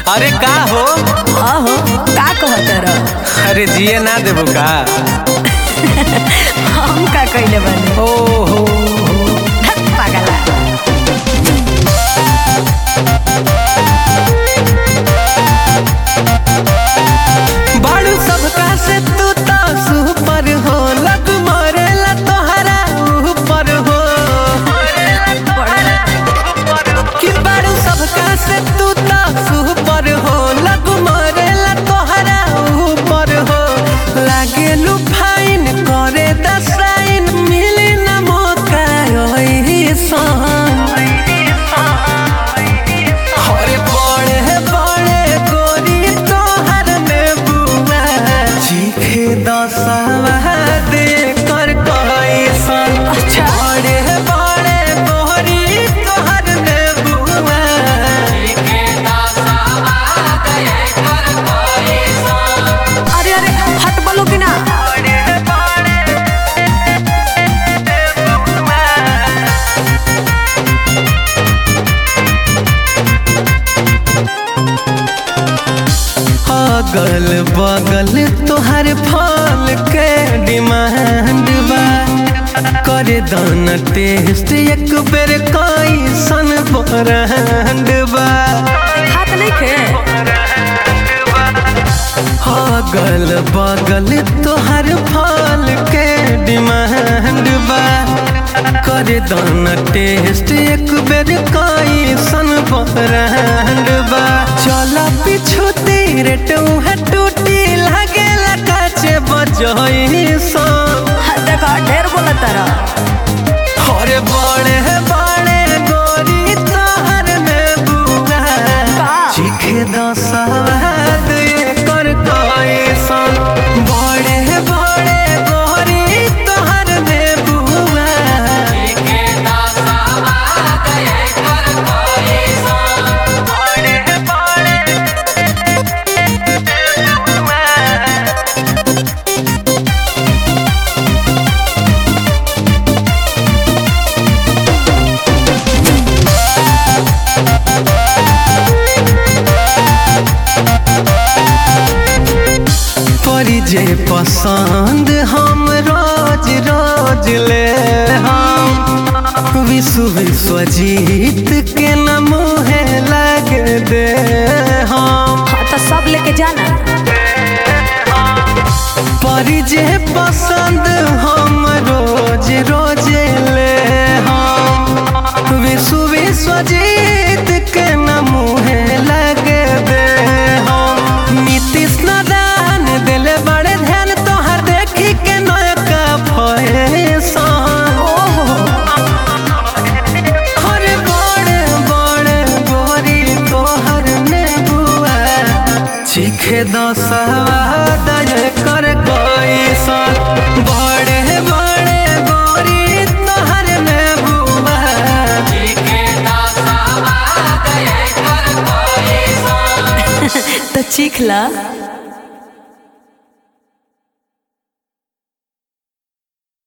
अरे का हो अहो का कहत रह अरे जिए ना देबो का हम का कइले बानी ओ हो धत पागला बाड़ू सबका से तू तो सुपर हो लग मरेला तोहरा ऊपर हो कि बाड़ू सबका से तू तो सुपर हो लग मरेला तोहरा ऊपर हो लागे लू फाइन करे दसाइन मिली ना मौका ओही सन अरे बड़े बड़े गोरी तोहर में बुआ चीखे दसवा दे कर कैसन अच्छा। बड़े बड़े गोरी तोहर में बुआ अरे अरे हट बोलो कि ना अगल बगल तोहर फल के डिमांड बा करे दाना टेस्ट एक बेर कैसन ब्रांड बा हाथ नहीं खे अगल बगल तोहर फल के डिमांड बा करे दाना टेस्ट एक बेर कैसन ब्रांड बा चल पीछू तेरे टूहे टूटी लगे काचे बजई सन हाँ, देखो ढेर बोलत रह अरे बड़े बड़े गोरी तोहर में बुआ का? चीखे दसवाद कर कैसन बड़े बड़े गोरी तोहर में बुआ बड़े बड़े परी जे पसंद हम रोज रोज ले हम विश्व विश्व जीत के न मुहे लग दे हम हाँ, तो सब लेके जाना परी जे पसंद हम रोज रोज ले हम विश्व विश्व जीत के न मुहे लग दे हम नीतीश नारायण दिल बड़े ध्यान तोहर देखी के नयका फैशन ओहो हर बड़े बड़े गोरी तोहर ने बुआ चीखे दसवा दय कर कैसन बड़े बड़े गोरी तोहर में बुआ तो चीख ला